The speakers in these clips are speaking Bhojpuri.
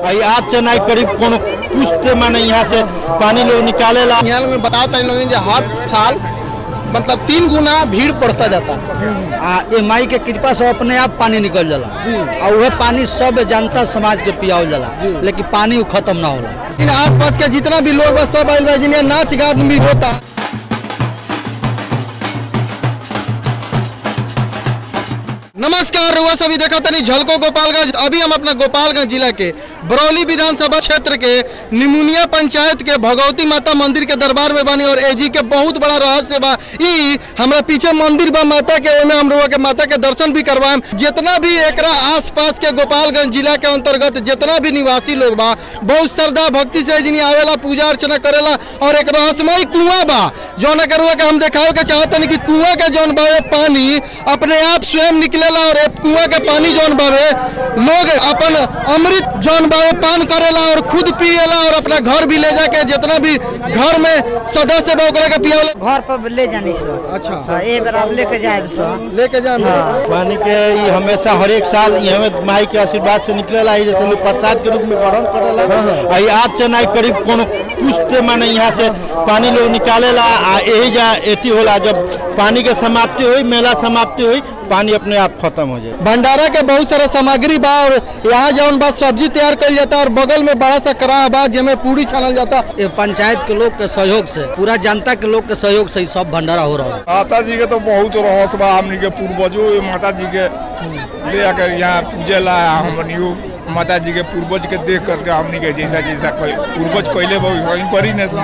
आई आज से नहीं करीब कोनो पूछते माने यहाँ से पानी लोग निकालेला यहाँ लोग बताओ तनी लोग जे हर साल मतलब तीन गुना भीड़ बढ़ता जाता आ ये माई के कृपा से अपने आप पानी निकल जाला और वह पानी सब जनता समाज के पियावल जाला लेकिन पानी उ खत्म ना होला इन आसपास के जितना भी लोग बस सब आइल बा जिन्हें नाच गान भी होता नमस्कार रुआ सभी देखा तनी झलको गोपालगंज अभी हम अपना गोपालगंज जिला के बरौली विधानसभा क्षेत्र के निमुनिया पंचायत के भगवती माता मंदिर के दरबार में बनी और एजी के बहुत बड़ा रहस्य बा ई हमरा पीछे मंदिर बा माता के ओमे हम रुआ के माता के दर्शन भी करवाएम जितना भी एकरा आसपास के गोपालगंज जिला के अंतर्गत जितना भी निवासी लोग बा बहुत श्रद्धा भक्ति से जिनी आवेला पूजा अर्चना करेला और एक रहस्यमय कुआं बा जौन के रुआ के हम देखावे के चाहतनी कि कुआं के जौन बा पानी अपने आप स्वयं निकलेला और ए कुआं के पानी जौन बावे लोग अपन अमृत जौन बावे पान करेला और खुद पिएला और अपना घर भी ले जाके जितना भी घर में सदस्य बा ओकरा के पियावेला घर पर ले जानी सो अच्छा हाँ, ए बार आप लेके जाए सो लेके जाए पानी के ई हमेशा हर एक साल ई हमें माई के आशीर्वाद से निकलेला ई जैसे लोग प्रसाद के रूप में ग्रहण करेला आई आज से नहीं करीब कोनो पूछते माने यहाँ से पानी लोग निकालेला आ यही जा एती होला जब पानी के समाप्ति हुई मेला समाप्ति हुई पानी अपने आप खत्म हो जाए भंडारा के बहुत सारा सामग्री बा और यहाँ जौन बा सब्जी तैयार कइल जाता और बगल में बड़ा सा कड़ाह बा जेमे पूरी छानल जाता ये पंचायत के लोग के सहयोग से पूरा जनता के लोग के सहयोग से ही सब भंडारा हो रहा है माता जी के तो बहुत रहस्य बा हमनी के पूर्वजों ये माता जी के ले आकर यहाँ पूजे ला हमनियो माता जी के पूर्वज के देख करके हमनी के जैसा जैसा कोई पूर्वज कैले बा वही करी ने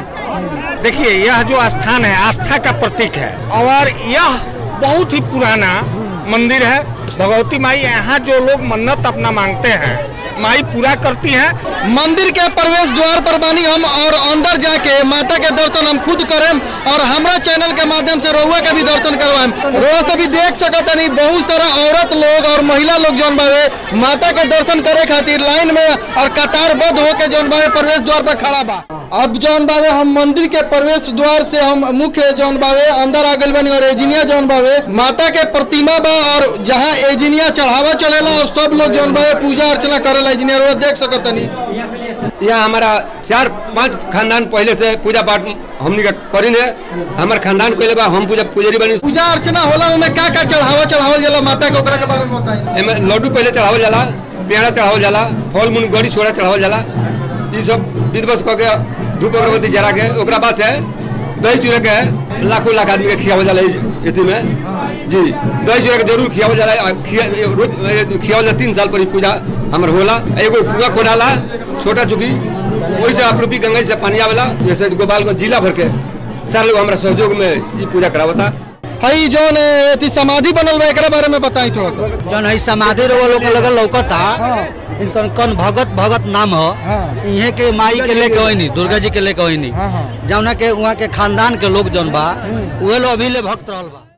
देखिए यह जो स्थान है आस्था का प्रतीक है और यह बहुत ही पुराना मंदिर है भगवती माई यहाँ जो लोग मन्नत अपना मांगते हैं माई पूरा करती है मंदिर के प्रवेश द्वार पर बानी हम और अंदर जाके माता के दर्शन हम खुद करेम और हमरा चैनल के माध्यम से रउआ के भी दर्शन करवाएम रउआ से भी देख सकत नहीं बहुत सारा औरत लोग और महिला लोग जौन बावे माता के दर्शन करे खातिर लाइन में और कतारबद्ध होके जौन बावे प्रवेश द्वार पर खड़ा बा अब जौन बावे हम मंदिर के प्रवेश द्वार से हम मुख्य जौन बावे अंदर आ गइल बनी और एजिनिया जौन बावे माता के प्रतिमा बा और जहाँ एजिनिया चढ़ावा चलेला और सब लोग जौन बावे पूजा अर्चना करेला एजिनिया रउआ देख सकत नहीं यहाँ हमारा चार पांच खानदान पहले से पूजा पाठ हमनी का करीन है हमार खानदान कोई बा हम पूजा पुजारी बनी पूजा अर्चना होला उमे का का चढ़ावा चढ़ावल जाला माता के ओकरा के बारे में बताई एमे लड्डू पहले चढ़ावल जाला पेड़ा चढ़ावल जाला फल मूल गड़ी छोड़ा चढ़ावल जाला ये सब विधवस कह के धूप अगरबत्ती जरा के ओकरा बाद से दही चूड़ा के लाखों लाख आदमी के खियावल जाला इति में जी दही चूड़ा के जरूर खियावल जाला आ, खिया रोज खियावल जाला तीन साल पर ई पूजा हमर होला एगो कुआं खोदाला छोटा चुकी वही से आप रूपी गंगा जी से पानी आवेला जैसे गोपालगंज जिला भर के सारे लोग हमारा सहयोग में ई पूजा करावता हई जौन एती समाधि बनल बा एकरा बारे में बताई थोड़ा सा जौन है समाधि रउआ लोग के लगल लौकता इनकर कौन भगत भगत नाम हो हाँ। इहे के माई के लेके होइनी दुर्गा जी के लेके होइनी हाँ, हाँ। जौना के वहाँ के खानदान के लोग जौन बा उहे लोग अभी ले भक्त रहल बा